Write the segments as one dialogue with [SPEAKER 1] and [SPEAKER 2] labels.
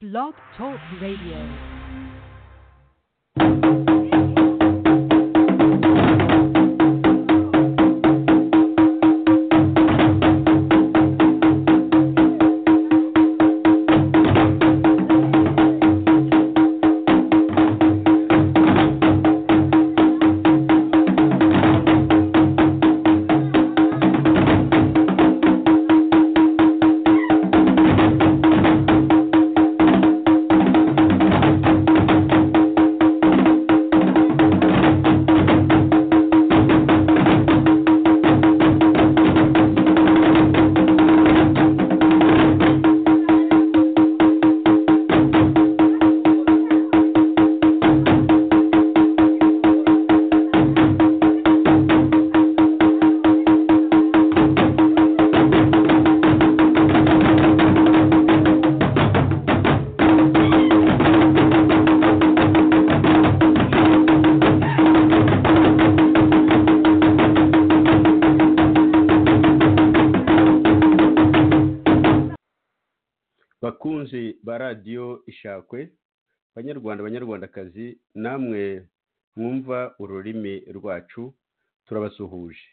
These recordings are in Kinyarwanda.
[SPEAKER 1] Blog Talk Radio.
[SPEAKER 2] bakunzi ba radiyo ishakwe banyarwanda banyarwandakazi namwe mwumva ururimi rwacu turabasuhuje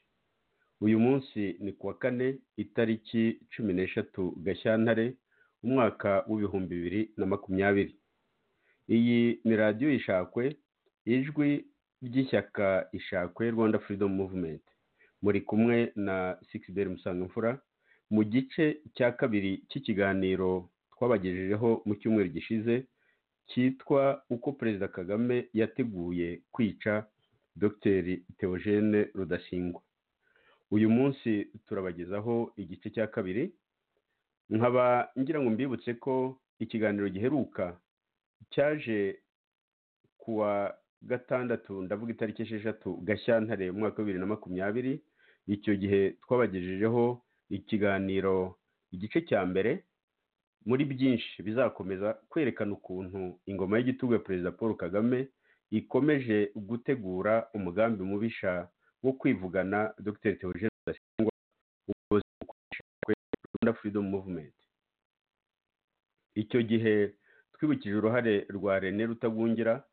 [SPEAKER 2] uyu munsi ni ku wa kane itariki cumi n'eshatu gashyantare umwaka w'ibihumbi bibiri na makumyabiri iyi ni radiyo ishakwe ijwi ry'ishyaka ishakwe rwanda freedom movement muri kumwe na sikisiberi musangamfura mu gice cya kabiri cy'ikiganiro twabagejejeho mu cyumweru gishize cyitwa uko perezida kagame yateguye kwica dr theogene rudasingwa uyu munsi turabagezaho igice cya kabiri nkaba ngira ngo mbibutse ko ikiganiro giheruka cyaje ku wa gatandatu ndavuga itariki esheshatu gashyantare mu mwaka wa bibiri na makumyabiri icyo gihe twabagejejeho ikiganiro igice cya mbere muri byinshi bizakomeza kwerekana ukuntu ingoma y'igitugu ya perezida paul kagame ikomeje gutegura umugambi mubisha wo kwivugana dr theogene rudasingwa umuyobozi mukuru rwanda freedom movement icyo gihe twibukije uruhare rwa rene rutagungira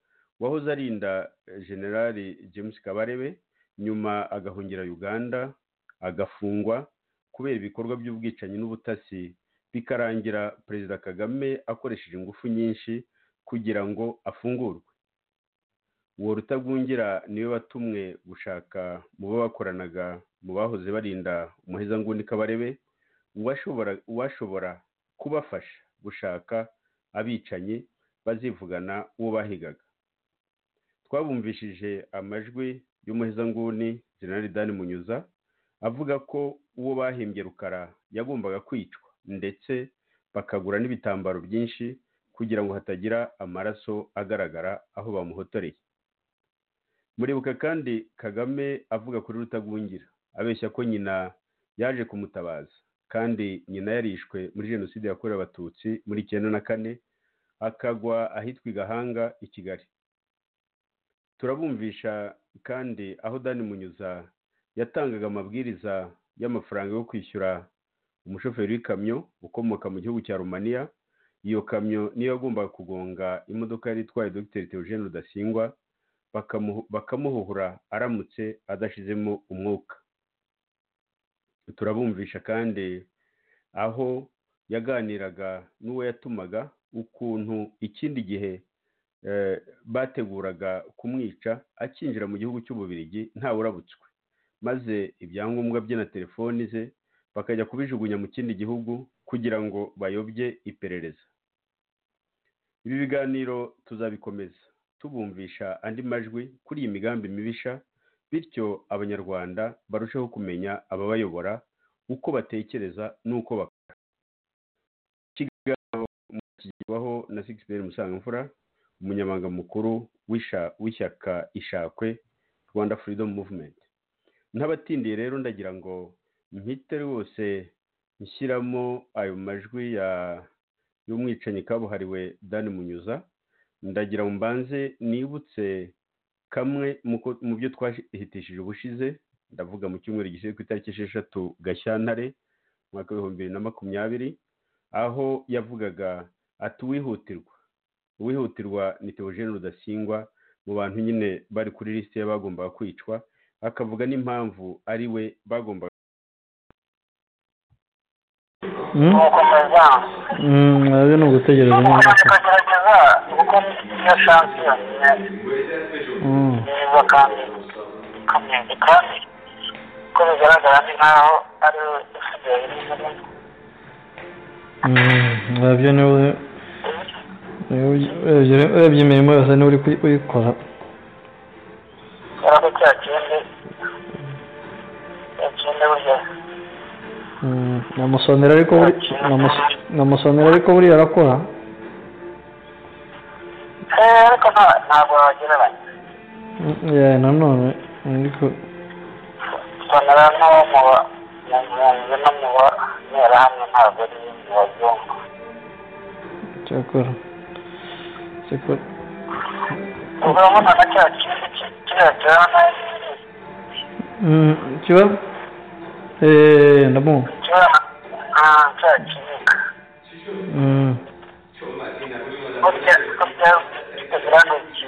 [SPEAKER 2] wahoze arinda generali james kabarebe nyuma agahungira uganda agafungwa kubera ibikorwa by'ubwicanyi n'ubutasi bikarangira perezida kagame akoresheje ingufu nyinshi kugira ngo afungurwe uwo rutagungira niwe watumwe gushaka mu bo bakoranaga mu bahoze barinda umuhezanguni kabarebe uwashobora uwashobora kubafasha gushaka abicanyi bazivugana uwo bahigaga twabumvishije amajwi y'umuhezanguni generali dani munyuza avuga ko uwo bahimbye rukara yagombaga kwicwa ndetse bakagura n'ibitambaro byinshi kugira ngo hatagira amaraso agaragara aho bamuhotoreye muribuka kandi kagame avuga kuri rutagungira abeshya ko nyina yaje kumutabaza kandi nyina yarishwe muri jenoside yakorewe abatutsi muri icyenda na kane akagwa ahitwa i gahanga i kigali turabumvisha kandi aho dani munyuza yatangaga amabwiriza y'amafaranga yo kwishyura umushoferi w'ikamyo ukomoka mu gihugu cya rumaniya iyo kamyo niyo yagombaga kugonga imodoka yari itwaye dr theogene rudasingwa bakamuhuhura aramutse adashizemo umwuka turabumvisha kandi aho yaganiraga n'uwo yatumaga ukuntu ikindi gihe bateguraga kumwica akinjira mu gihugu cy'ububirigi ntawe urabutswe maze ibyangombwa bye na telefoni ze bakajya kubijugunya mu kindi gihugu kugira ngo bayobye iperereza ibi biganiro tuzabikomeza tubumvisha andi majwi kuri iyi migambi mibisha bityo abanyarwanda barusheho kumenya ababayobora uko batekereza n'uko bakora ikiganiro kigerwaho na sigisi musangamfura umunyamabanga mukuru w'ishyaka ishakwe rwanda freedom movement ntabatindiye rero ndagira ngo mpite rwose nshyiramo ayo majwi y'umwicanyi kabuhariwe dani munyuza ndagira ngo mbanze nibutse kamwe mu byo twahitishije ubushize ndavuga mu cyumweru gishyizwe ku itariki esheshatu gashyantare umwaka w'ibihumbi bibiri na makumyabiri aho yavugaga ati uwihutirwa uwihutirwa ni teogene rudasingwa mu bantu nyine bari kuri lisite bagombaga kwicwa akavuga n'impamvu ari we bagombaga
[SPEAKER 3] nuko meza
[SPEAKER 4] ntabwo ni ugutegereza
[SPEAKER 3] tugomba
[SPEAKER 4] umwaka
[SPEAKER 3] tukagerageza kuko niyo shansi yonyine
[SPEAKER 4] Mm.
[SPEAKER 3] nziza kandi ikamyenzi kandi uko bigaragara ni nkaho ari we usigaye nyine
[SPEAKER 4] Mm, urebye niwe urebye urebye imirimo yose niwe uri kuyi- uyikora
[SPEAKER 3] yari ari cya kindi cya kindi burya
[SPEAKER 4] Mm, namusonera ariko buri namus- namusonera ariko buriya arakora
[SPEAKER 3] eh ariko nta- ntabwo wagereranya
[SPEAKER 4] Mm, yeah, nanone ariko
[SPEAKER 3] sonera no mu ba- mu mpunzi no mu banterahamwe ntabwo ari ibintu wazungu
[SPEAKER 4] cyakora cyakora
[SPEAKER 3] ubwo urabona na cya kindi ki- kiriya cyana
[SPEAKER 4] Mm, kiba eee ndamubona
[SPEAKER 3] kiba ah, cya kiziga
[SPEAKER 4] Mm,
[SPEAKER 3] burya burya kitagira n'ikintu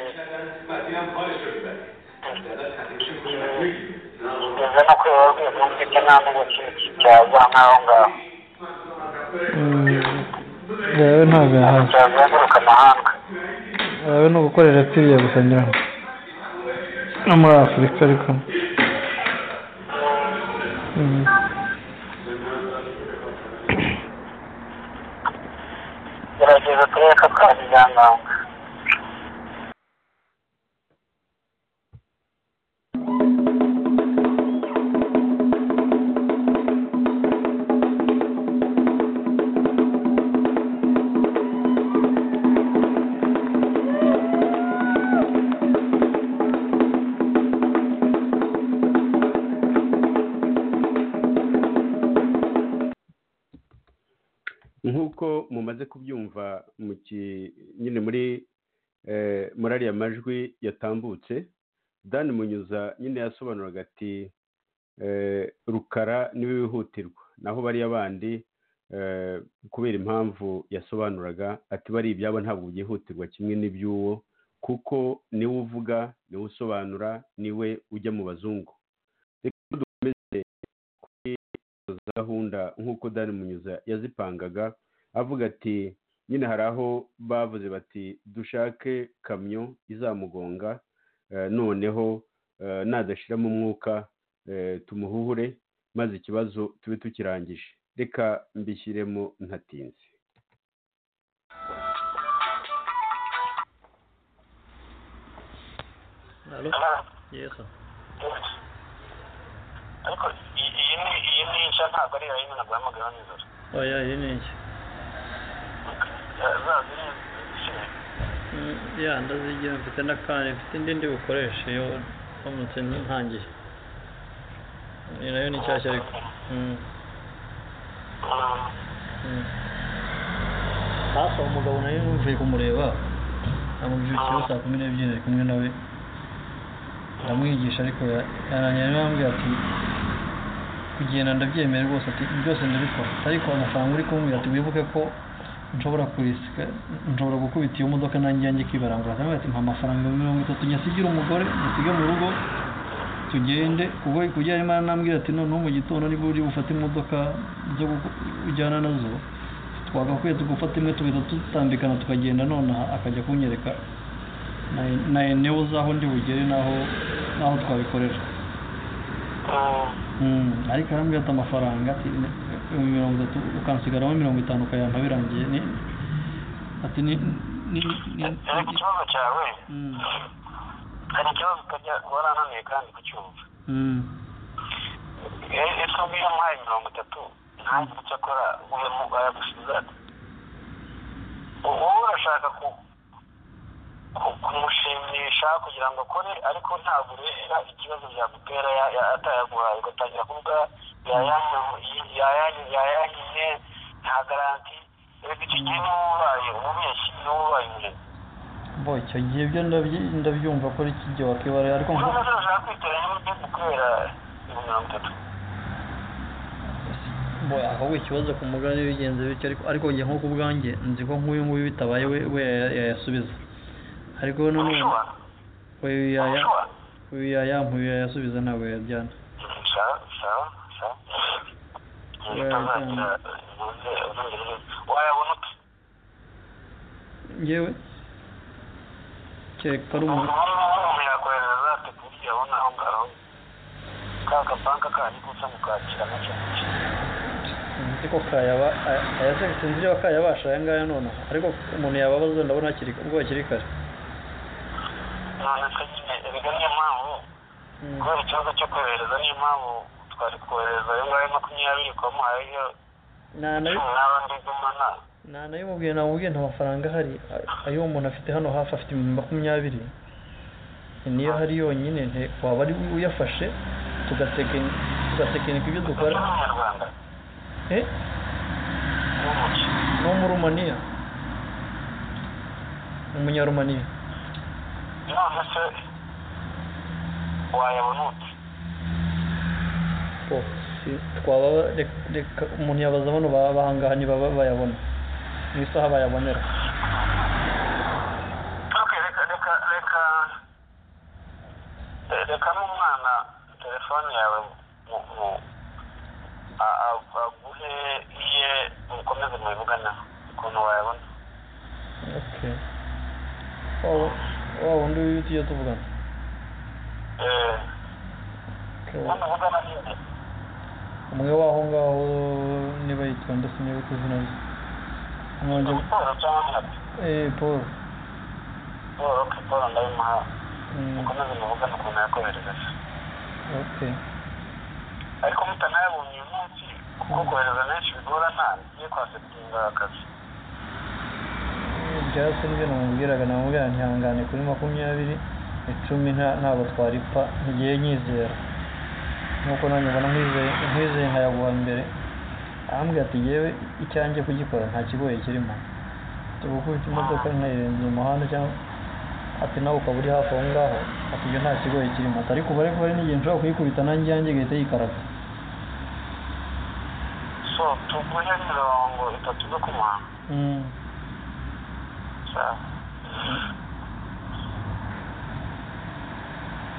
[SPEAKER 3] kigeze no kweba rw'ibumvike nta n'ubu kintu cyaza nk'aho ngaho
[SPEAKER 4] mm, yawe ntabwo yahaza
[SPEAKER 3] cyazenguruka amahanga
[SPEAKER 4] yawe ni ugukorera piriya gusa ngira ngo no muri afurika ariko Mm.
[SPEAKER 3] gerageza turebe ko twabijyananga
[SPEAKER 2] nk'uko mumaze kubyumva mu ki- nyine muri eh, muri ariya majwi yatambutse dan munyuza nyine yasobanuraga ati eh, rukara niwe wihutirwa naho bariya bandi eh, kubera impamvu yasobanuraga ati bari ibyabo ntabwo byihutirwa kimwe n'iby'uwo kuko niwe uvuga niwe usobanura niwe ujya mu bazungu reka dukomeze kuri izo gahunda nk'uko dan munyuza yazipangaga avuga ati nyine hari aho bavuze bati dushake kamyo izamugonga eh, noneho eh, nadashiramo umwuka eh, tumuhure maze ikibazo tube tukirangije reka mbishyiremo ntatinze
[SPEAKER 3] ariko iyi- iyi ni iyi ni nshya ntabwo ari iya yindi nabwo yamugaba nijoro
[SPEAKER 4] oya iyi ni iki
[SPEAKER 3] zazi ni izishinzwe
[SPEAKER 4] Mm, ya ndazigira mfite n'akandi mfite indi ndi bukoreshe iyo ndamutse ntangiye iyi nayo ni nshyashya ariko Mm, mm. hafi aho umugabo nayo numviye kumureba amubwira ikibazo saa kumi n'ebyiri ari kumwe nawe ndamwigisha ariko ya- yarangiye nawe ambwira ati kugenda ndabyemera rwose ati byose ndabikora ariko amafaranga uri kumbwira ati wibuke ko nshobora kurisika nshobora gukubita iyo modoka nanjye yanjye ikibarangura cyangwa ati mpa amafaranga mirongo itatu nyasigira umugore dusige mu rugo tugende ubwo kujya arimo aranambwira ati noneho mu gitondo niba uri bufate imodoka zo guku- ujyana nazo twagakwiye tugufata imwe tugahita dutambikana tukagenda nonaha akajya kunyereka na- na enewe uzaho ndi bugere n'aho n'aho twabikorera Mm, ariko arambwira ati amafaranga ati "Ni- ni mirongo itatu ukansigaramo mirongo itanu ukayampa birangiye ni ati ni ni ni
[SPEAKER 3] Eh, ku kibazo cyawe
[SPEAKER 4] Mm,
[SPEAKER 3] hari ikibazo utajya warananiwe kandi kucyumva
[SPEAKER 4] mm,
[SPEAKER 3] ese ubwiye muhaye mirongo itatu ntagire icyo akora uyu mugabo yagusubiza ati wowe urashaka ku- ku- kumushimisha kugira ngo akore ariko ntabwo ureba ikibazo byagutera ya- ya- atayaguhaye ugatangira kuvuga yayanyu- yayanyu- yayanyiye nta garanti reka icyo gihe niba ubaye umubeshyi niba ubaye umurezi
[SPEAKER 4] bo icyo gihe ibyo ndabyi- ndabyumva ko ari kijya wakibara ariko nko
[SPEAKER 3] urabona ko urashaka kwitoranya n'igihugu kubera mirongo itatu
[SPEAKER 4] boya ahubwo ikibazo ku mugabane bigenze bityo ariko ariko njye nko ku bwanjye nzi ko nk'uyu nguyu bitabaye we we yaya- yayasubiza ariko nanone
[SPEAKER 3] ubishobora
[SPEAKER 4] we yaya
[SPEAKER 3] ubishobora
[SPEAKER 4] we yaya nkuyu yayasubiza ntabwo yajyana
[SPEAKER 3] sawa sawa sawa bitazagira ubuze ubwenge wayabona ute
[SPEAKER 4] ngewe kereka ari umuntu
[SPEAKER 3] umuntu yakohereza za tekiniki yabona aho ngaho ka gapanka kandi gusa mukakira make make
[SPEAKER 4] nzi ko kayaba aya- aya- sinzi niba kayabasha aya ngaya nonaha ariko umuntu yababaza ndabona hakiri ubwo hakiri kare
[SPEAKER 3] nonese nyine erega niyo mpamvu
[SPEAKER 4] Mm.
[SPEAKER 3] kubera ikibazo cyo kohereza niyo mpamvu twari kohereza ayo ngayo makumyabiri kwamuhayeyo
[SPEAKER 4] nta na
[SPEAKER 3] cumi n'abandi gumana
[SPEAKER 4] nta nayimubwiye namubwiye nta mafaranga ahari A- ayo umuntu afite hano hafi afite ibihumbi makumyabiri niyo ahari yonyine nte- waba ari uyafashe tugatekeni- tugatekinika ibyo dukora
[SPEAKER 3] n'umunyarwanda
[SPEAKER 4] eh
[SPEAKER 3] n'umuki
[SPEAKER 4] ni umurumaniya umunyarumaniya
[SPEAKER 3] none se wayabona ute
[SPEAKER 4] po si- twaba reka- reka umuntu yabaza bano ba- bahangaha ntibaba bayabona mu isaha bayabonera
[SPEAKER 3] ok reka reka reka re- reka n'umwana telefone yawe mu mu a- a- aguhe iye mukomeze mubivugana ukuntu wayabona
[SPEAKER 4] okay Wa- wa wundi tujya tuvugana
[SPEAKER 3] eh
[SPEAKER 4] Okay, wa-
[SPEAKER 3] ubundi muvugana n'inde
[SPEAKER 4] umwe w'aho ngaho niba yitwa ndetse niba ku izina rye umwanjye
[SPEAKER 3] siporo cyangwa mwati
[SPEAKER 4] eh paul
[SPEAKER 3] siporo ok siporo ndayimuha
[SPEAKER 4] Mm,
[SPEAKER 3] mukomeze muvugane ukuntu yakoherereje
[SPEAKER 4] okay
[SPEAKER 3] ariko mutanayabonye uyu munsi kuko kohereza benshi bigorana ngiye kwa setinga akazi
[SPEAKER 4] byase nibyo namubwiraga namubwira ntihangane kuri makumyabiri icumi nta- ntabwo twaripfa ntigiye nyizera nk'uko nanjye mbona nkwizeye nkwizeye nkayaguha mbere arambwira ati yewe icyanjye kugikora nta kigoye kirimo tugukubita imodoka nkayirenza mu muhanda cyangwa ati nawe ukaba uri hafi aho ngaho ati ibyo nta kigoye kirimo ati ariko ubare ko hari n'igihe nshobora kuyikubita nanjye yanjye igahita yikaraga
[SPEAKER 3] so tuguhe mirongo itatu zo kumuhanga
[SPEAKER 4] Mm.
[SPEAKER 3] sawa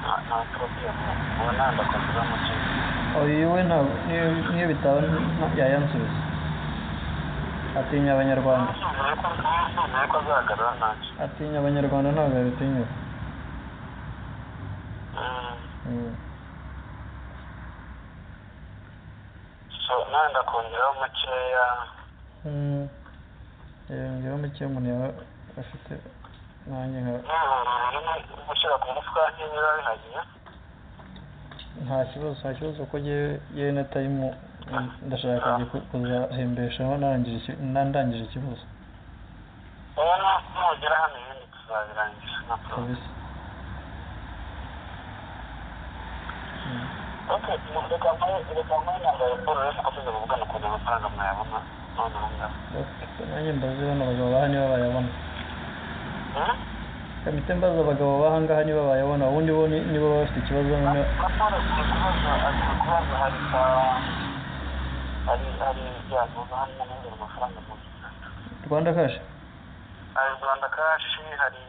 [SPEAKER 3] nta- nta porobulemu ubu nta ndakomeza mu kintu
[SPEAKER 4] uyu we ntabwo niyo- niyo bitaba nta- yayansubiza atinya abanyarwanda
[SPEAKER 3] ntuzuye ko ntuzuye ko azagarura nanjye
[SPEAKER 4] atinya abanyarwanda ntabwo yabitinyuka
[SPEAKER 3] Mm,
[SPEAKER 4] Mm.
[SPEAKER 3] so nawe ndakongeraho makeya
[SPEAKER 4] Mm. yongeyeho muke umuntu yaba afite nanjye nka-
[SPEAKER 3] n'ibihumbi bibiri ni gushyira ku mufuka niba bihagije
[SPEAKER 4] nta kibazo nta kibazo ko yewe yewe na tayimu mm, ndashaka kujya ku- kuzahembeshaho narangije iki- na- ndangije ikibazo
[SPEAKER 3] wowe nu- nugera hano ibindi tuzabirangiza nta porobulemu
[SPEAKER 4] kabisa Mm.
[SPEAKER 3] Ok, reka mbaye reka mbaye nambaye siporo rero mukomeze muvugane ukuntu amafaranga mwayabona noneho ngaho
[SPEAKER 4] Okay, nanjye mbaze bano bagabo baha niba bayabona
[SPEAKER 3] Hmm?
[SPEAKER 4] kamite mbaza abagabo baha ngaha niba bayabona ubundi bo ni- nibo baba bafite ikibazo
[SPEAKER 3] Na-
[SPEAKER 4] noneho
[SPEAKER 3] na Paul agiye kubaza agiye kubaza hari ka hari hari byaguza hari n'amahoro amafaranga mu Rwanda
[SPEAKER 4] rwanda kaje
[SPEAKER 3] hari Rwanda kashi hari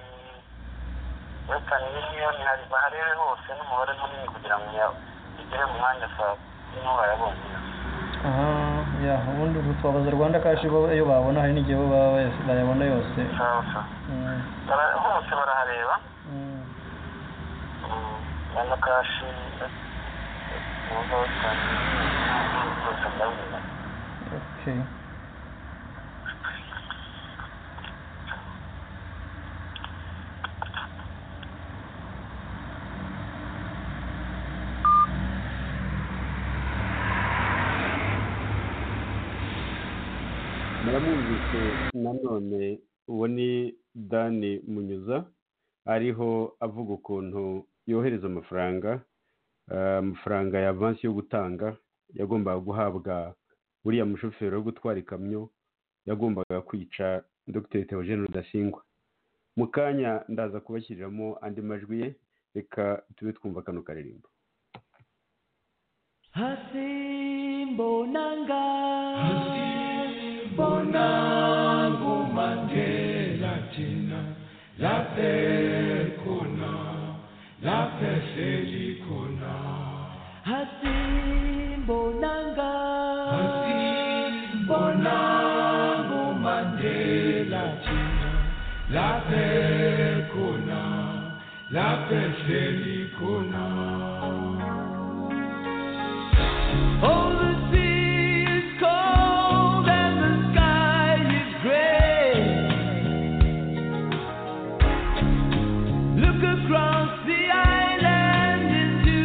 [SPEAKER 3] Western Union hari baharebe hose n'umubare munini kugira ngo ya- igere mu mwanya saa kumi wayabonye
[SPEAKER 4] aha ya ubundi ubwo twabaza rwanda kaje bo- iyo babona hari n'igihe bo baba baya- bayabona yose
[SPEAKER 3] sawa sawa
[SPEAKER 4] Mm,
[SPEAKER 3] Bara- hose barahareba
[SPEAKER 4] mm,
[SPEAKER 3] Rwanda kashi n'ubwo Western Union n'ubwo bwose ndabibona
[SPEAKER 4] okay
[SPEAKER 2] muramwumvise nanone uwo ni dani munyuza ariho avuga ukuntu yohereza amafaranga eh, amafaranga ya avansi yo gutanga yagombaga guhabwa uriya mushoferi wo gutwara ikamyo yagombaga kwica dr theogene rudasingwa mu kanya ndaza kubashyiriramo andi majwi ye reka tube twumva kano karirimbo
[SPEAKER 1] Hasim mbonanga
[SPEAKER 5] bonangu mandela thina laphe khona laphe selikhona
[SPEAKER 1] hasimbonanga
[SPEAKER 5] bonangu mandela thina laphe khona laphe selikhona
[SPEAKER 1] Oh, the sea is cold and the sky is gray. Look across the island into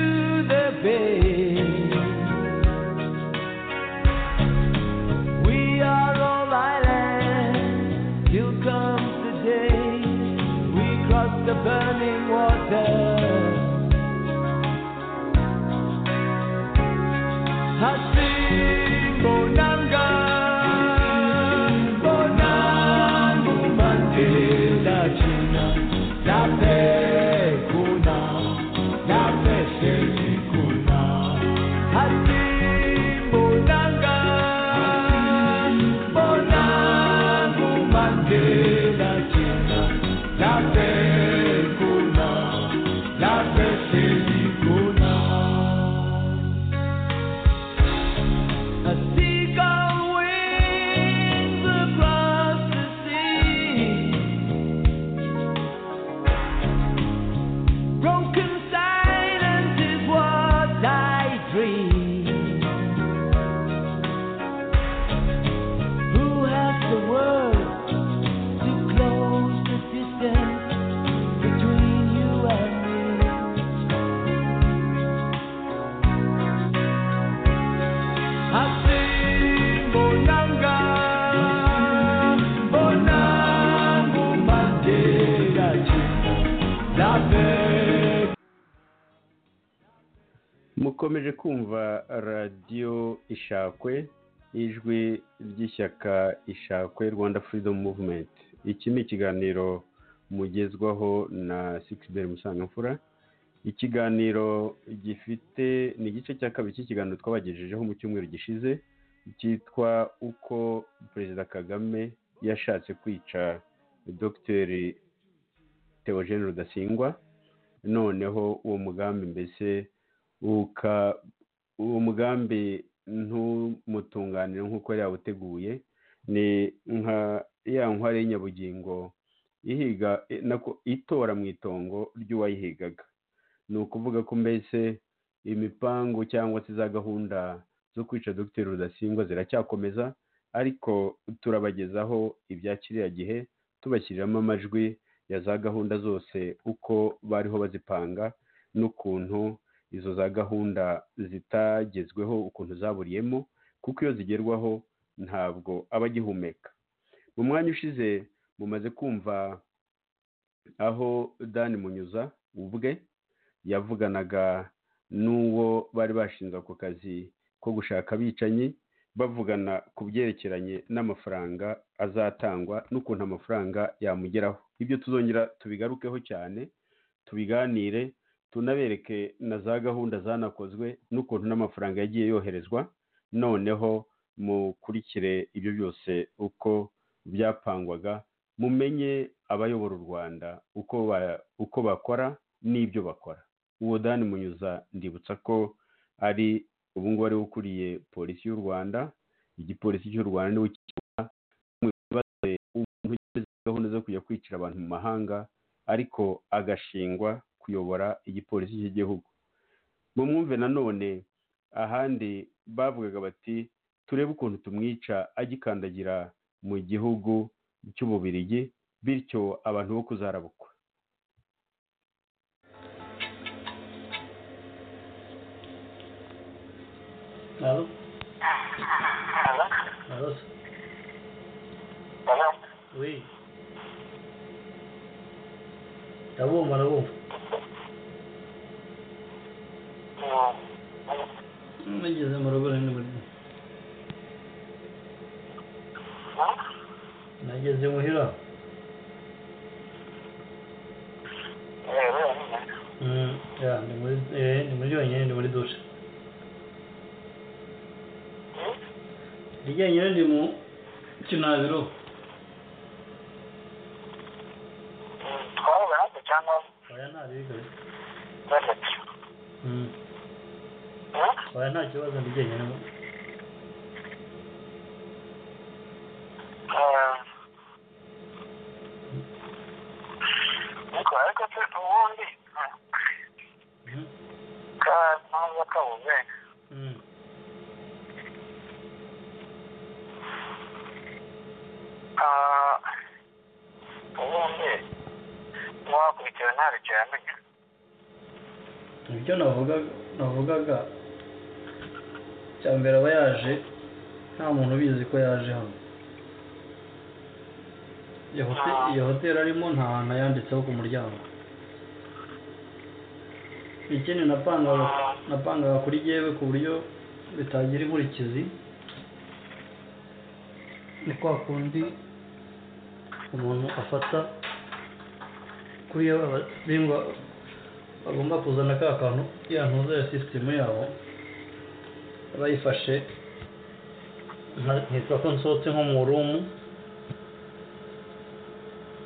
[SPEAKER 1] the bay. We are all islands till comes the day we cross the burning water. Hasimbonanga, bonangu mandela china,
[SPEAKER 5] Lape kuna, lape seli kuna.
[SPEAKER 1] hasimbonanga,
[SPEAKER 5] Bonangu mandela china, lape kuna, lape seli kuna.
[SPEAKER 1] a seagull wings across the sea, broken silence is what I dream. Who has the words to close the distance between you and me? Hasimbonanga, bonangu mandela china, lape
[SPEAKER 2] mukomeje kumva radiyo ishakwe ijwi ry'ishyaka ishakwe rwanda freedom movement iki ni ikiganiro mugezwaho na sikisiberi musangamfura ikiganiro gifite ni igice cya kabiri cy'ikiganiro twabagejejeho mu cyumweru gishize cyitwa uko perezida kagame yashatse kwica dogiteri teogene rudasingwa noneho uwo mugambi mbese uka uwo mugambi ntumutunganire nk'uko yari yawuteguye ni nka ya nkware y'inyabugingo ihiga nako itora mu itongo ry'uwayihigaga ni ukuvuga ko mbese imipangu cyangwa se za gahunda zo kwica dogiteri rudasingwa ziracyakomeza ariko turabagezaho ibya kiriya gihe tubashyiriramo amajwi ya za gahunda zose uko bariho bazipanga n'ukuntu izo za gahunda zitagezweho ukuntu zaburiyemo kuko iyo zigerwaho ntabwo aba agihumeka mu mwanya ushize mumaze kumva aho dani munyuza ubwe yavuganaga n'uwo bari bashinze ako kazi ko gushaka abicanyi bavugana ku byerekeranye n'amafaranga azatangwa n'ukuntu amafaranga yamugeraho ibyo tuzongera tubigarukeho cyane tubiganire tunabereke na za gahunda zanakozwe n'ukuntu n'amafaranga yagiye yoherezwa noneho mukurikire ibyo byose uko byapangwaga mumenye abayobora u rwanda uko ba- uko bakora n'ibyo bakora uwo dani munyuza ndibutsa ko ari ubu ngubu ariwe ukuriye polisi y'u rwanda igipolisi cy'u rwanda niwe kiba mu bibazo umuntu ugeze gahunda zo kujya kwicira abantu mu mahanga ariko agashingwa kuyobora igipolisi cy'igihugu mumwumve nanone ahandi bavugaga bati turebe ukuntu tumwica agikandagira mu gihugu cy'ububirigi bityo abantu bo kuzarabukwa
[SPEAKER 4] Halo,
[SPEAKER 3] Halo?
[SPEAKER 4] halo.
[SPEAKER 3] Halo?
[SPEAKER 4] Oui. Ndabumva, ndabumva. Mugeze mu rugo rero muri. Nageze muhira. Mm, ya, ni muri eh, ni muri yonyine, ni muri dushe. rijyanye ndi mu kinaziro
[SPEAKER 3] twahura natwe cyangwa
[SPEAKER 4] oya nta bibi
[SPEAKER 3] batatu
[SPEAKER 4] oya nta kibazo ndijyanye nabo
[SPEAKER 3] ariko ariko se ubundi ka ntabwo kabuze Ah, ubundi mwakurikiwe nta bityo yamenya
[SPEAKER 4] ibyo navuga navugaga cya mbere aba yaje nta muntu ubizi ko yaje hano iyo hote- iyo hoteli arimo nta hantu yanditseho ku muryango ikindi napangaga napangaga kuri yewe ku buryo bitagira inkurikizi ni kwa kundi umuntu afata kuri yewe abarimbwa bagomba kuzana ka kantu yantuza sisitemu yabo bayifashe nkitwa ko nsohotse nko mu rumu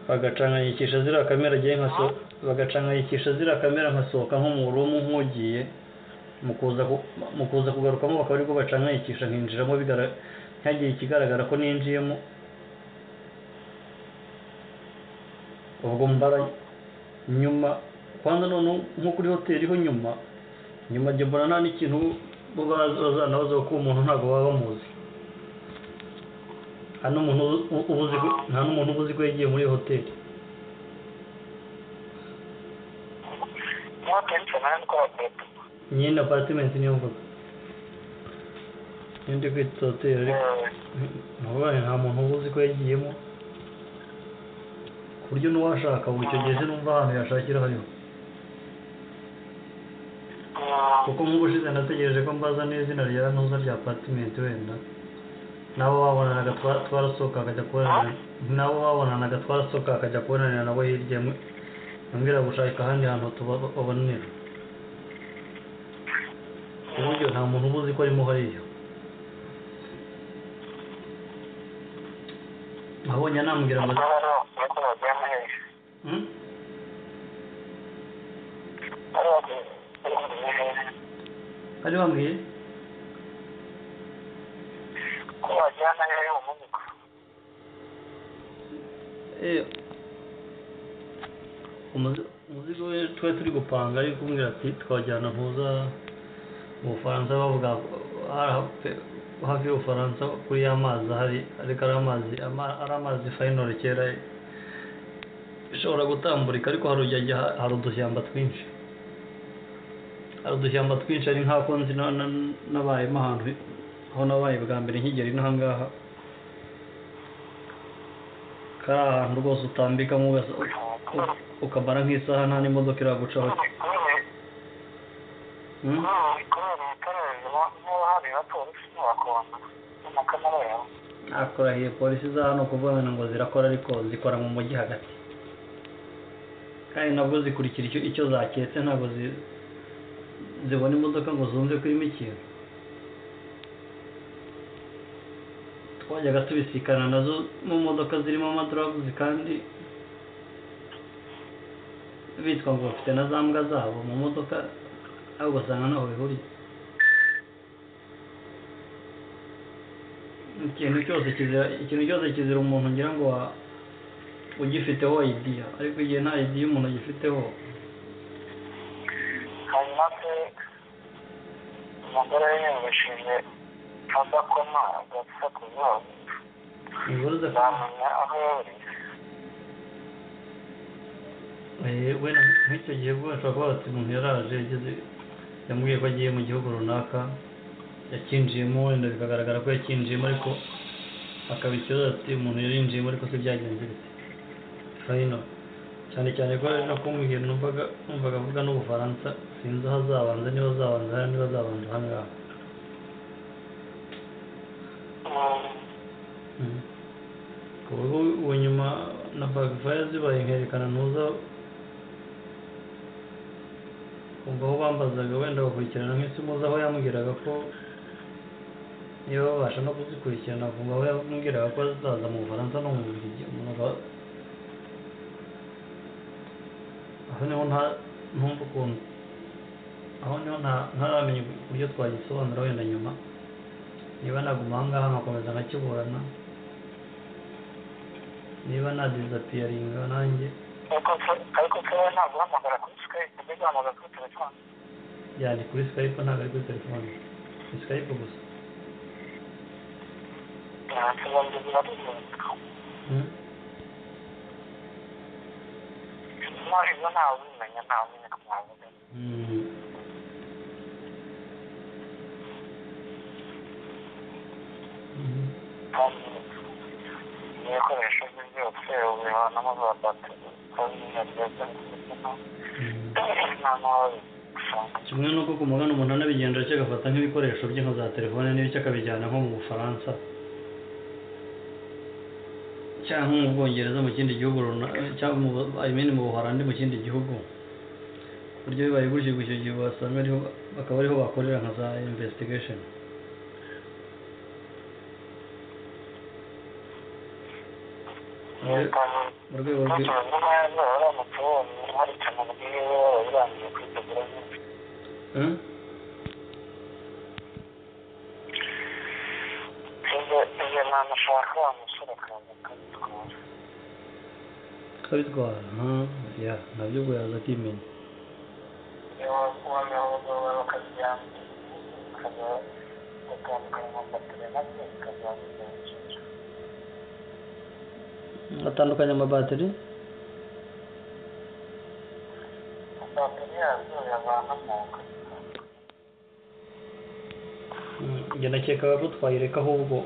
[SPEAKER 4] bagacanganyikisha ziriya kamera agiye nkaso bagacanganyikisha ziriya kamera nkasohoka nko mu rumu nk'ugiye mu kuza ku- mu kuza kugarukamo bakaba aribwo bacanganyikisha nkinjiramo bigara- ntihagire ikigaragara ko ninjiyemo ubwo mbara nyuma kwanza noneho nko kuri hoteli ho nyuma nyuma njye mbona nta n'ikintu bo baza- bazanabaza kuko uwo muntu ntabwo baba bamuzi nta n'umuntu ubu- ubu- ubuzi ko- nta n'umuntu uba uzi ko yagiye muri iyo hoteli
[SPEAKER 3] mwakenshi nawe gukora pepe
[SPEAKER 4] nyine apatimenti niyo mvuga niyo ndi kwita hoteli ariko ntabwo nta muntu uba uzi ko yagiyemo ku buryo n'uwashaka ubu icyo gihe sinumva ahantu yashakira hariho kuko nk'ubushize nategereje ko mbaza n'izina rya ntuza rya patimenti wenda nabo babonanaga twa- twarasohoka akajya kubonanira nabo babonanaga twarasohoka akajya kubonanira nabo hirya mu- ambwira gushaka ahandi hantu tuba- babonanira ku buryo nta muntu uba uzi ko arimo hariya nabonye anambwira ngo
[SPEAKER 3] bakaba aribo nuko bagiye muri
[SPEAKER 4] Hmm?
[SPEAKER 3] ari bagiye muri
[SPEAKER 4] ari bambwiye
[SPEAKER 3] ko wajyana hehe umuvugo
[SPEAKER 4] Eh, umuzi- umuzigo we twari turi gupanga ari kumbwira ati twajyana ntuza mu bufaransa bavuga hari hafi- hafi y'ubufaransa kuri ya mazi hari ariko ari amazi ama- ari amazi fayinoro kera ishobora gutamburika ariko hari ujya ajya- hari udushyamba twinshi hari udushyamba twinshi ari nk'ako nzi na- na- nabayemo ahantu aho nabaye bwa mbere nkigera inaha ngaha kari ahantu rwose utambikamo ugasa- u- ukamara nk'isaha nta n'imodoka iragucaho Hmm?
[SPEAKER 3] kubera ibikarere niba hari abapolisi n'abakongo n'amakamera yabo
[SPEAKER 4] akurahiye polisi za hano kuvuga ngo zirakora ariko zikora mu mujyi hagati kandi nabwo zikurikira icyo icyo zaketse ntabwo zi- zibona imodoka ngo zumve ko irimo ikintu twajyaga tubisikana nazo mu modoka zirimo amadoroguzi kandi bitwa ngo bafite na za mbwa zabo mu modoka aho ugasanga ntaho bihuriye ikintu cyose kizira ikintu cyose kizira umuntu ngira ngo wa- ugifiteho idiya ariko igihe nta idiya umuntu agifiteho
[SPEAKER 3] hanyuma se umugore yiyumvishije adakoma agapfa ku zuba
[SPEAKER 4] ntibuze
[SPEAKER 3] zamenya aho yaburiye
[SPEAKER 4] wenda nk'icyo gihe bwo bashobora kuba bati umuntu yaraje yageze yamubwiye ko agiye mu gihugu runaka yakinjiyemo wenda bikagaragara ko yakinjiyemo ariko akaba ikibazo ati umuntu yarinjiyemo ariko se byagenze bite fayino cyane cyane ko ari nako mu gihe numvaga numvaga avuga n'ubufaransa sinzi aho azabanza niba azabanza hariya niba azabanza aha ngaha ku buryo ubu nyuma na bagifaya zibaye nkerekana ntuza umva aho bambazaga wenda bakurikirana nk'isi muzi aho yambwiraga ko niba babasha no kuzikurikirana ku ngabo yambwiraga ko zaza mu bufaransa no mu bubiligi umuntu akaba aho niho nta ntumva ukuntu aho niho nta ntaramenya uburyo twagisobanura wenda nyuma niba naguma aha ngaha nkakomeza nkakiburana niba nadizapiyaringa nanjye
[SPEAKER 3] ariko ke- ariko kewe ntabwo uhamagara kuri skype mbega uhamagara kuri telefone
[SPEAKER 4] yari kuri skype ntabwo ari kuri telefone ni skype gusa
[SPEAKER 3] ntabwo biradukunda
[SPEAKER 4] Hmm?
[SPEAKER 3] nyuma ibyo ntawe ubimenya ntawe umenya ko mwabimenya
[SPEAKER 4] Hmm. Mhm.
[SPEAKER 3] kandi n'ibikoresho bye byose ubivanamo za bateri kandi ntibyajya mu mutima
[SPEAKER 4] Mhm.
[SPEAKER 3] nta n'uwabishaka
[SPEAKER 4] kimwe nuko ku mugani umuntu anabigendera cyo agafata nk'ibikoresho bye nka za telefone n'ibyo akabijyana nko mu bufaransa cyangwa nko mu bwongereza mu kindi gihugu runaka cyangwa mu Bu- I mean mu buholandi mu kindi gihugu ku buryo bibaye gutyo gutyo igihe wasanga ariho bakaba ariho bakorera nka za investigation Mu rwe- mu rwego rw'i- Hmm? kabitwara aha, ya nabyo ubwo yaza akimenya atandukanya amabateri njye nakekaga ko twayireka ahubwo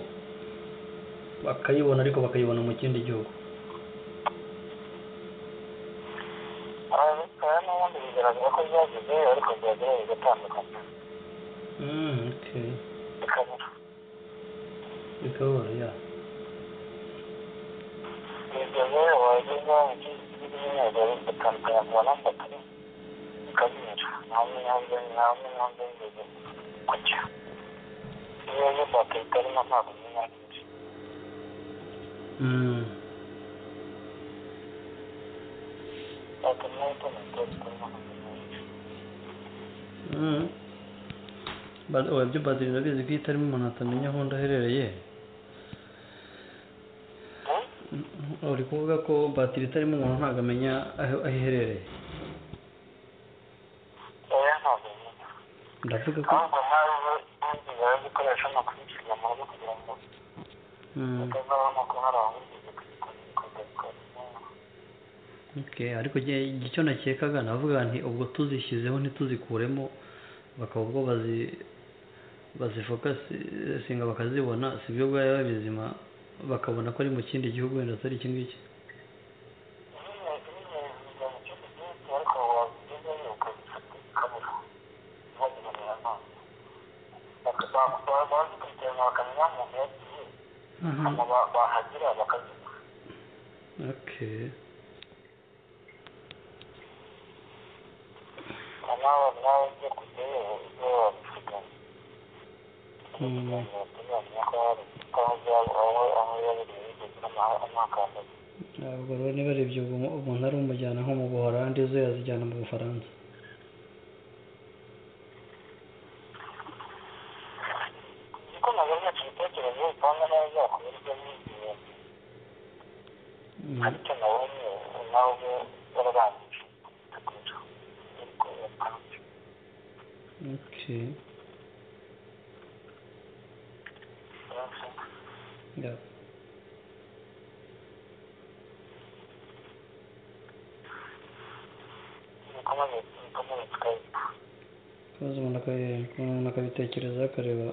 [SPEAKER 4] bakayibona ariko bakayibona mu kindi gihugu bikabora ya Mm. Mm. Ba- oya, byo batiri ndabizi ko itarimo umuntu atamenya aho undi aherereye Mm, uri kuvuga ko batiri itarimo umuntu ntabwo amenya aho aho iherereye ndavuga ko
[SPEAKER 3] ahubwo nawe ntigera gukoresha amakurikiza mu rugo kugira ngo
[SPEAKER 4] Mm.
[SPEAKER 3] utazabona ko hari abamugize kuzikora
[SPEAKER 4] Okay, ariko njye- njye icyo nakekaga navuga nti ubwo tuzishyizeho ntituzikuremo bakaba ubwo bazi bazifokasinga bakazibona sibyo bwaba bizima bakabona ko ari mu kindi gihugu wenda atari iki ngiki okay ntabwo rero niba ari ibyo ubu- umuntu ari umujyana nko mu buholandi zo yazijyana mu bufaransa Mm.
[SPEAKER 3] ariko nawe nawe wararangije kugura ariko yapanze
[SPEAKER 4] okay yeah.
[SPEAKER 3] nikomeze nikomeze twese
[SPEAKER 4] maze umuntu akabi- umuntu akabitekerezaho akareba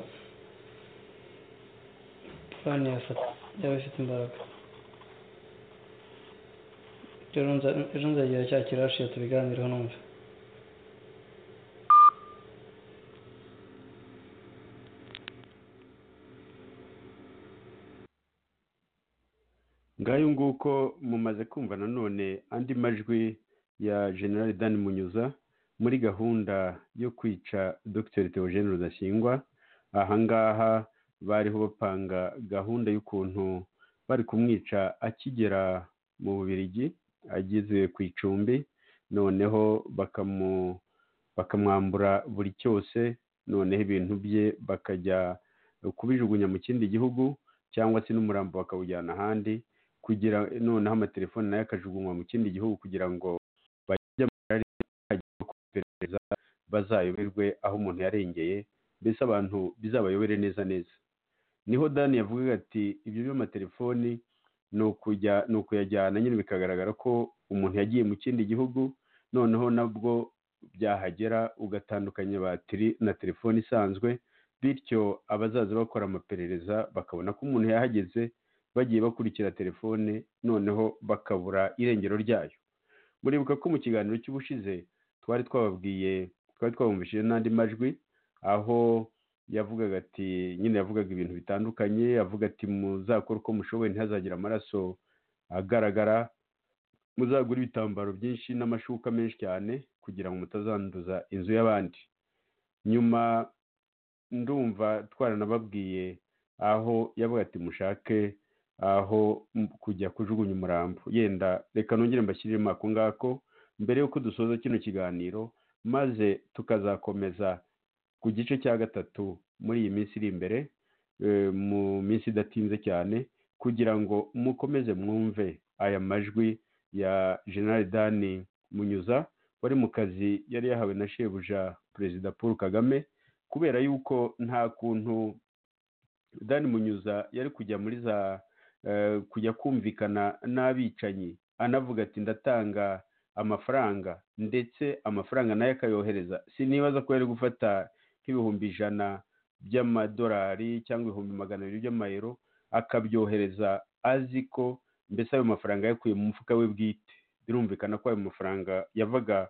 [SPEAKER 4] plan yafata yaba ifite imbaraga rero nza- ejo nzagera cya kirashiya tubiganireho numva
[SPEAKER 2] ngayo nguko mumaze kumva nanone andi majwi ya general dan munyuza muri gahunda yo kwica dr theogene rudasingwa ahangaha bariho bapanga gahunda y'ukuntu bari kumwica akigera mu bubirigi ageze ku icumbi noneho bakamu- bakamwambura buri cyose noneho ibintu bye bakajya kubijugunya mu kindi gihugu cyangwa se n'umurambo bakawujyana ahandi kugira noneho amatelefone nayo akajugunywa mu kindi gihugu kugira ngo bajye mu kirari hajyaho gukora iperereza bazayoberwe aho umuntu yarengeye mbese abantu bizabayobere neza neza niho dani yavugaga ati ibyo by'amatelefoni ni ukujya ni ukuyajyana nyine bikagaragara ko umuntu yagiye mu kindi gihugu noneho nabwo byahagera ugatandukanya batiri na telefone isanzwe bityo abazaza bakora amaperereza bakabona ko umuntu yahageze bagiye bakurikira telefone noneho bakabura irengero ryayo muribuka ko mu kiganiro cy'ubushize twari twababwiye twari twabumvishije n'andi majwi aho yavugaga ati nyine yavugaga ibintu bitandukanye avuga ati muzakore uko mushoboye ntihazagire amaraso agaragara muzagura ibitambaro byinshi n'amashuka menshi cyane kugira ngo mutazanduza inzu y'abandi nyuma ndumva twaranababwiye aho yavuga ati mushake aho m- kujya kujugunya umurambo yenda reka nongere mbashyiriremo ako ngako mbere y'uko dusoza kino kiganiro maze tukazakomeza ku gice cya gatatu muri iyi minsi iri imbere eh, mu minsi idatinze cyane kugira ngo mukomeze mwumve aya majwi ya general dani munyuza wari mu kazi yari yahawe na shebuja perezida paul kagame kubera yuko nta kuntu dani munyuza yari kujya muri za eh, kujya kumvikana n'abicanyi anavuga ati ndatanga amafaranga ndetse amafaranga nayo akayohereza sinibaza ko yari gufata nk'ibihumbi ijana by'amadolari cyangwa ibihumbi magana abiri by'amayero akabyohereza azi ko mbese ayo mafaranga yakuye mu mufuka we bwite birumvikana ko ayo mafaranga yavaga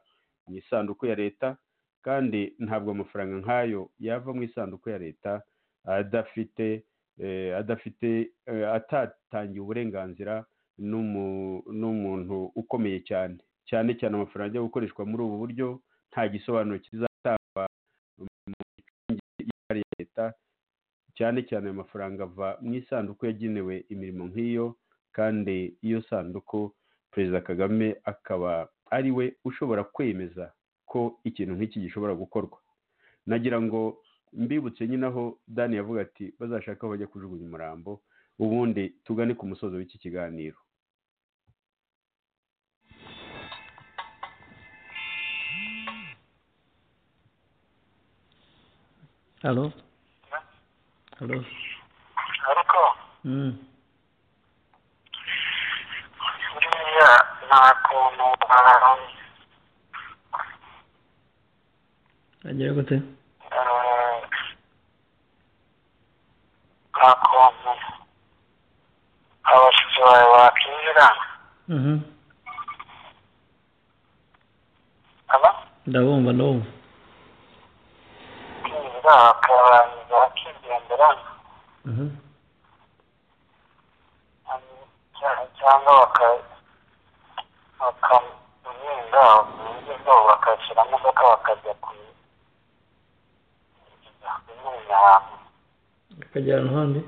[SPEAKER 2] mu isanduku ya leta kandi ntabwo amafaranga nk'ayo yava mu isanduku ya leta adafite eh, adafite eh, atatangiye uburenganzira n'umu- n'umuntu ukomeye cyane cyane cyane amafaranga ajya gukoreshwa muri ubu buryo nta gisobanuro kizatangwa y'imari ya leta cyane cyane ayo mafaranga ava mu isanduku yagenewe imirimo nk'iyo kandi iyo sanduku perezida kagame akaba ari we ushobora kwemeza ko ikintu nk'iki gishobora gukorwa nagira ngo mbibutse nyine aho dani yavuga ati bazashaka aho bajya kujugunya umurambo ubundi tugane ku musozo w'iki kiganiro
[SPEAKER 4] halo halo
[SPEAKER 3] ariko
[SPEAKER 4] Mm.
[SPEAKER 3] buriya nta kuntu abantu
[SPEAKER 4] agira gute
[SPEAKER 3] nta kuntu abashyitsi bawe bakinjira
[SPEAKER 4] Mhm.
[SPEAKER 3] aba
[SPEAKER 4] ndabumva ndabumva
[SPEAKER 3] kwinjira bakabanza bakigendera
[SPEAKER 4] Mhm.
[SPEAKER 3] cyangwa- cyangwa baka- bakamuhinga uburyo bwabo bakakira imodoka bakajya ku- kunywera ahantu
[SPEAKER 4] akajya ahantu handi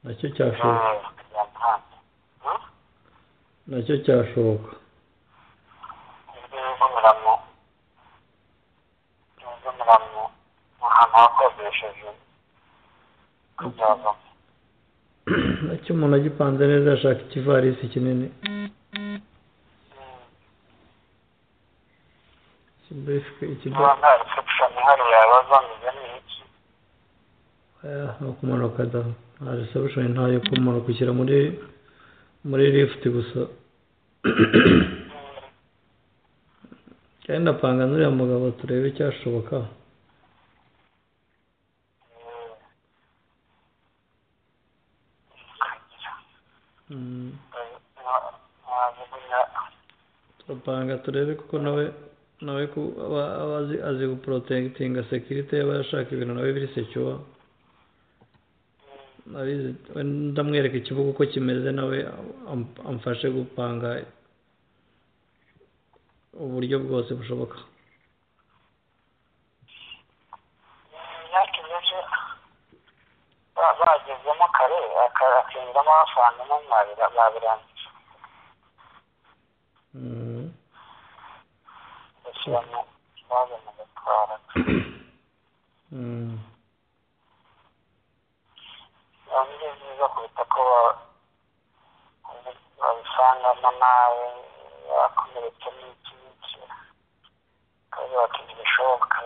[SPEAKER 4] nacyo cyashoboka
[SPEAKER 3] eh, bakajya ahandi. Hmm?
[SPEAKER 4] nacyo cyashoboka
[SPEAKER 3] ibyo bivumira mu bivumira mu mu hantu hakodesheje kubyazamo
[SPEAKER 4] nacyo umuntu agipanze neza yashaka ikivarisi kinini Mbese ikigo
[SPEAKER 3] niba nta reception ihari yabaza ngo ni iki
[SPEAKER 4] eh, ni ukumanuka da nta reception ntayo kumanuka ushyira muri muri lift gusa kandi ndapanga n'uriya mugabo turebe icyashoboka
[SPEAKER 3] ukagira
[SPEAKER 4] Mm,
[SPEAKER 3] wajugunya
[SPEAKER 4] turapanga turebe kuko nawe nawe ku aba aba azi- azi guprotectinga security yaba yashaka ibintu nawe biri secure nabizi we ndamwereka ikibuga uko kimeze nawe am- amfashe gupanga uburyo bwose bushoboka
[SPEAKER 3] imyaka imeze ba- bagezemo kare aka- akinjiramo basangamo mwabira- babirangije bashyiramo ikibazo mu gatwara biba ari byiza kuruta ko ba- ubi- babisangamo nawe yakomeretse n'iki n'iki kandi bakigira ibishoboka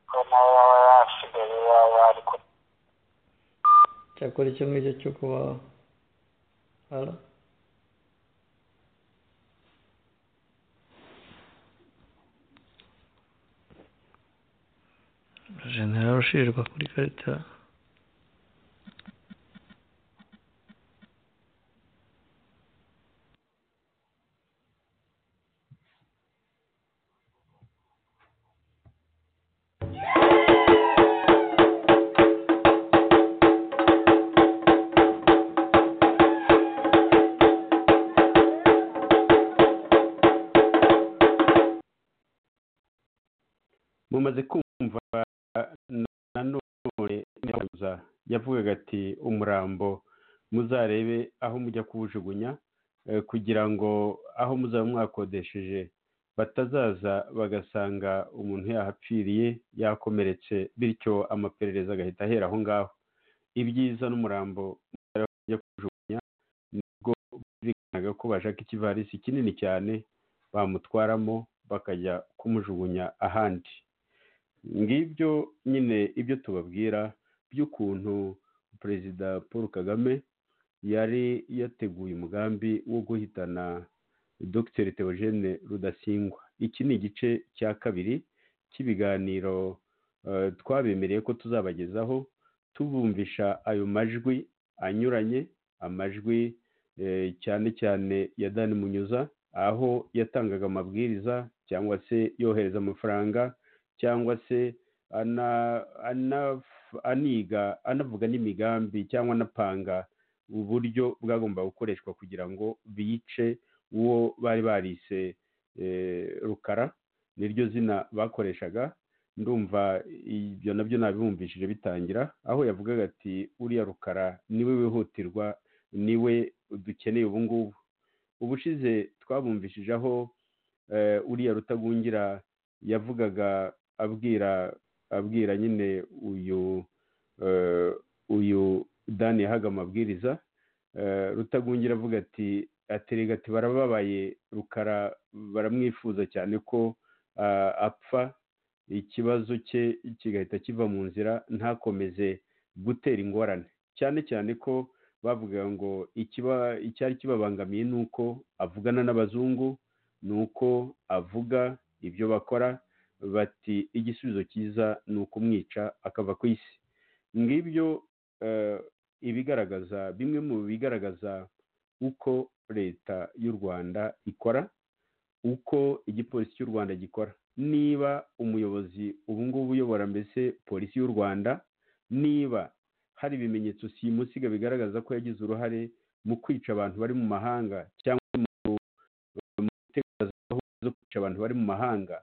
[SPEAKER 3] ko nawe yaba yasigaye yaba ari ku
[SPEAKER 4] cyakora icyo ngicyo cyo kuba ara genera ushirirwa kuri karita
[SPEAKER 2] mumaze kumva nanone neza yavugaga ati umurambo muzarebe aho mujya kuwujugunya eh, kugira ngo aho muzaba mwakodesheje batazaza bagasanga umuntu yahapfiriye yakomeretse bityo amaperereza agahita ahera aho ngaho ibyiza n'umurambo muzarebe aho mujya kuwujugunya nibwo bumvikanaga ko bashaka ikivarisi kinini cyane bamutwaramo bakajya kumujugunya ahandi ngibyo nyine ibyo tubabwira by'ukuntu perezida paul kagame yari yateguye umugambi wo guhitana dr theogene rudasingwa iki ni igice cya kabiri cy'ibiganiro eh, twabemereye ko tuzabagezaho tubumvisha ayo majwi anyuranye amajwi eh, cyane cyane ya dani munyuza aho yatangaga amabwiriza cyangwa se yohereza amafaranga cyangwa se ana- anaf- aniga anavuga n'imigambi cyangwa anapanga uburyo bwagomba gukoreshwa kugira ngo bice uwo bari barise eh, rukara niryo zina bakoreshaga ndumva ibyo nabyo nabibumvishije bitangira aho yavugaga ati uriya rukara niwe wihutirwa niwe dukeneye ubu ngubu ubushize twabumvishije aho eh, uriya rutagungira yavugaga abwira abwira nyine uyu eh, uyu dani yahaga amabwiriza eh, rutagungira avuga ati aterega ati barababaye rukara baramwifuza cyane ko ah, apfa ikibazo cye kigahita kiva mu nzira ntakomeze gutera ingorane cyane cyane ko bavugaga ngo ikiba icyari kibabangamiye ni uko avugana n'abazungu ni uko avuga ibyo bakora bati igisubizo cyiza ni ukumwica akava ku isi ngibyo eh, ibigaragaza bimwe mu bigaragaza uko leta y'u rwanda ikora uko igipolisi cy'u rwanda gikora niba umuyobozi ubu ngubu uyobora mbese polisi y'u rwanda niba hari ibimenyetso simusiga bigaragaza ko yagize uruhare mu kwica abantu bari mu mahanga cyangwa mu mu gutegura gahunda zo kwica abantu bari mu mahanga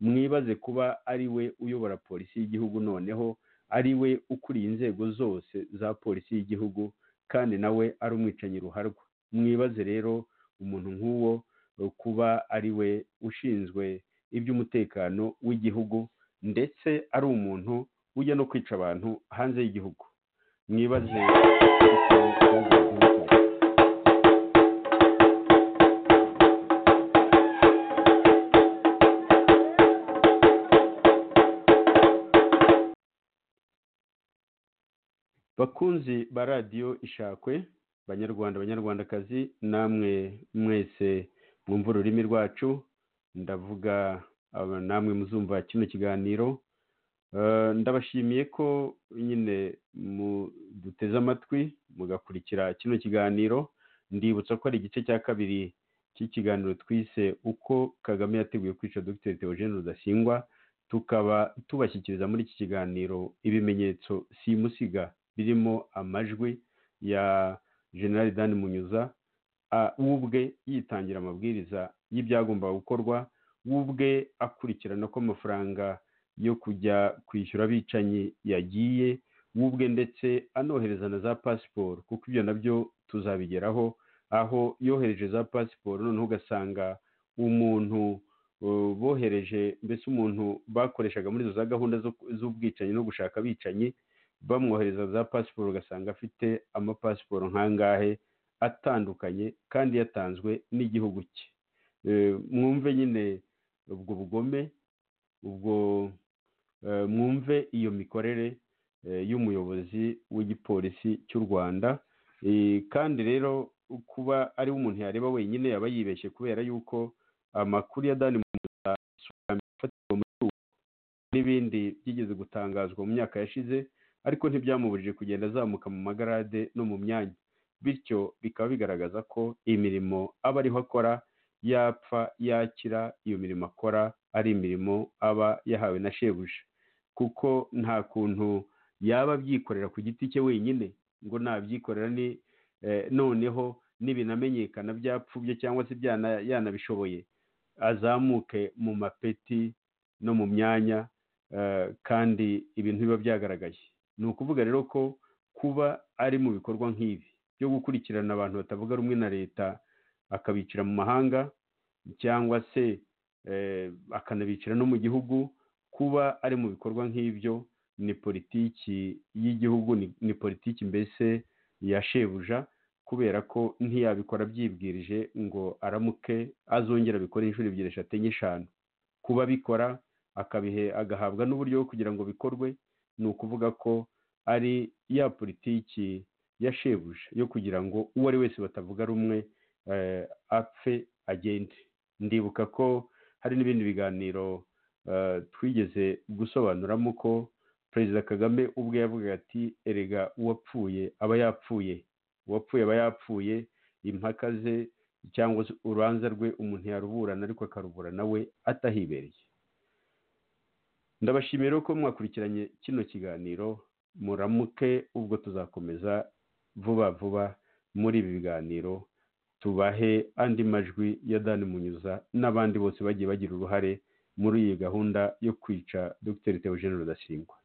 [SPEAKER 2] mwibaze kuba ari we uyobora polisi y'igihugu noneho ari we ukuriye inzego zose za polisi y'igihugu kandi nawe ari umwicanyi ruharwa mwibaze rero umuntu nk'uwo eh, kuba ari we ushinzwe iby'umutekano w'igihugu ndetse ari umuntu ujya no kwica abantu hanze y'igihugu mwibaze bakunzi ba radiyo ishakwe banyarwanda banyarwandakazi namwe mwese mwumva ururimi rwacu ndavuga aba- namwe muzumva kino kiganiro Eh, ndabashimiye ko nyine mu- duteze amatwi mugakurikira kino kiganiro ndibutsa ko ari igice cya kabiri cy'ikiganiro twise uko kagame yateguye kwica dr theogene rudasingwa tukaba tubashyikiriza muri iki kiganiro ibimenyetso simusiga birimo amajwi ya general dan munyuza ah, we ubwe yitangira amabwiriza y'ibyagomba gukorwa we ubwe akurikirana ko amafaranga yo kujya kwishyura abicanyi yagiye we ubwe ndetse anohereza na za pasiporo kuko ibyo nabyo tuzabigeraho aho yohereje za pasiporo noneho ugasanga umuntu uh, bohereje mbese umuntu bakoreshaga muri izo za gahunda zo- z'ubwicanyi no gushaka abicanyi bamwohereza za pasiporo ugasanga afite amapasiporo nk'angahe atandukanye kandi yatanzwe n'igihugu cye Eh, mwumve nyine ubwo bugome ubwo eh, mwumve iyo mikorere eh, y'umuyobozi w'igipolisi cy'u rwanda Eh, kandi rero kuba ari we umuntu yareba wenyine yaba yibeshye kubera yuko amakuru ya dani muza afatirwa mu gihugu n'ibindi byigeze gutangazwa mu myaka yashize ariko ntibyamubujije kugenda azamuka mu magarade no mu myanya bityo bikaba bigaragaza ko imirimo aba ariho akora yapfa yakira iyo mirimo akora ari imirimo aba yahawe na shebuja kuko nta kuntu yaba abyikorera ku giti cye wenyine ngo nabyikorera ni eh, noneho nibinamenyekana byapfubye cyangwa se byana- yanabishoboye azamuke mu mapeti no mu myanya eh, kandi ibintu biba byagaragaye ni ukuvuga rero ko kuba ari mu bikorwa nk'ibi byo gukurikirana abantu batavuga rumwe na leta akabicira mu mahanga cyangwa se eh, akanabicira no mu gihugu kuba ari mu bikorwa nk'ibyo ni politiki y'igihugu ni- ni politiki mbese ya shebuja kubera ko ntiyabikora abyibwirije ngo aramuke azongera abikore inshuro ebyiri eshatu enye eshanu kuba abikora akabihe agahabwa n'uburyo bwo kugira ngo bikorwe ni ukuvuga ko ari ya politiki ya shebuja yo kugira ngo uwo ari wese batavuga rumwe eh, apfe agende ndibuka ko hari n'ibindi biganiro eh, twigeze gusobanuramo ko perezida kagame ubwe yavugaga ati erega uwapfuye aba yapfuye uwapfuye aba yapfuye impaka ze cyangwa se urubanza rwe umuntu yaruburana ariko akaruburana we atahibereye ndabashimira rero ko mwakurikiranye kino kiganiro muramuke ubwo tuzakomeza vuba vuba muri ibi biganiro tubahe andi majwi ya dani munyuza n'abandi bose bagiye bagira uruhare muri iyi gahunda yo kwica dr theogene rudasingwa